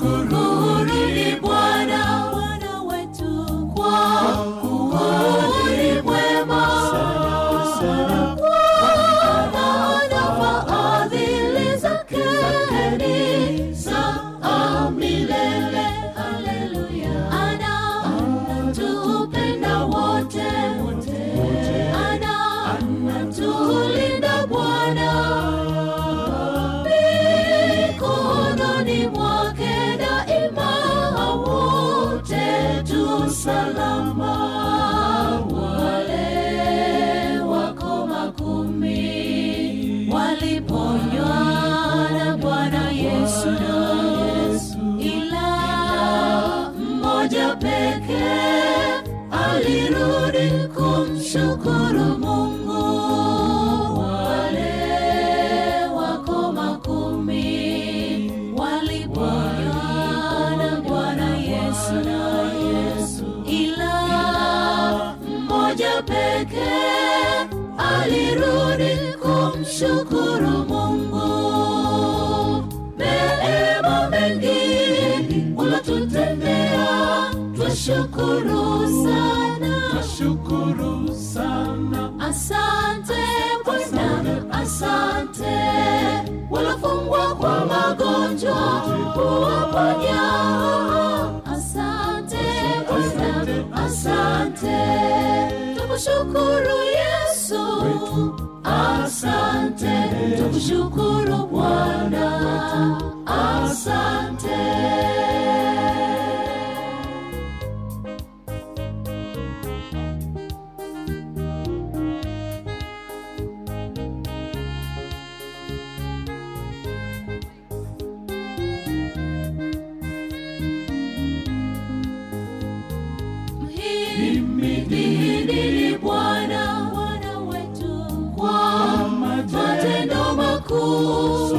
Tukushukuruni Bwana, Bwana wetu, kwa kuwa ni mwema. Bwana fadhili zake ni za milele. Haleluya. Anatupenda wote, anatulinda Bwana mikononi mwake daima, wote tu salama. Wale wako makumi waliponywa na Bwana Yesu, ila mmoja pekee alirudi kumshukuru Mungu. Wale wako makumi waliponywa na Bwana Yesu, ila mmoja pekee alirudi kumshukuru Mungu. Neema mengi ulotutendea, twashukuru sana. Shukuru sana Asante Bwana, asante. Walofungwa kwa magonjwa kuwaponya. Asante Bwana, asante. Tukushukuru Yesu, asante. Tukushukuru Bwana, asante. Mhimidini Bwana, Bwana wetu, kwa matendo makuu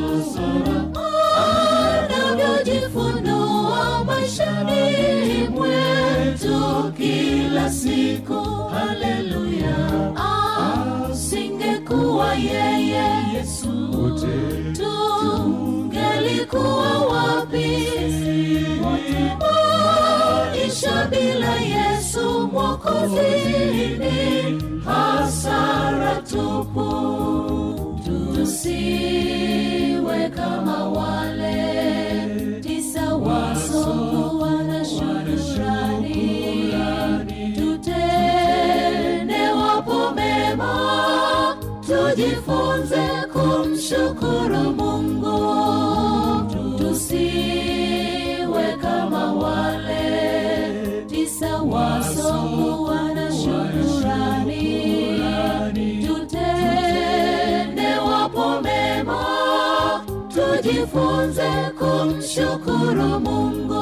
anavyojifunua maishani mwetu kila siku. Haleluya, asingekuwa yeye Yesu, tungelikuwa wapi? Maisha bila Yesu Mwokozi ni hasara tupu. Tusiwe kama wale tisa wasokuwa na shukrani, tutende wapo mema, tujifunze kumshukuru Mungu. Tusiwe kama wale tisa wasokuwa na shukrani, tutende wapo mema, tujifunze kumshukuru Mungu.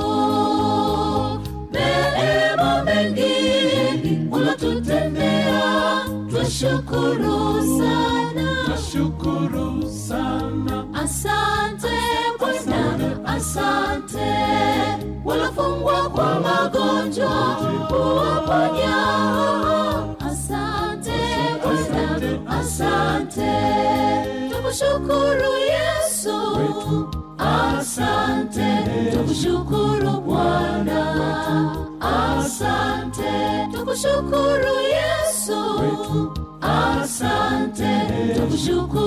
Neema mengi ulotutendea, twashukuru sana. Shukuru sana Asante Bwana, asante. Walofungwa kwa magonjwa kuwaponya. Asante Bwana, asante. Tukushukuru Yesu, asante. Tukushukuru Bwana, asante. Tukushukuru Yesu, asante. Tukushukuru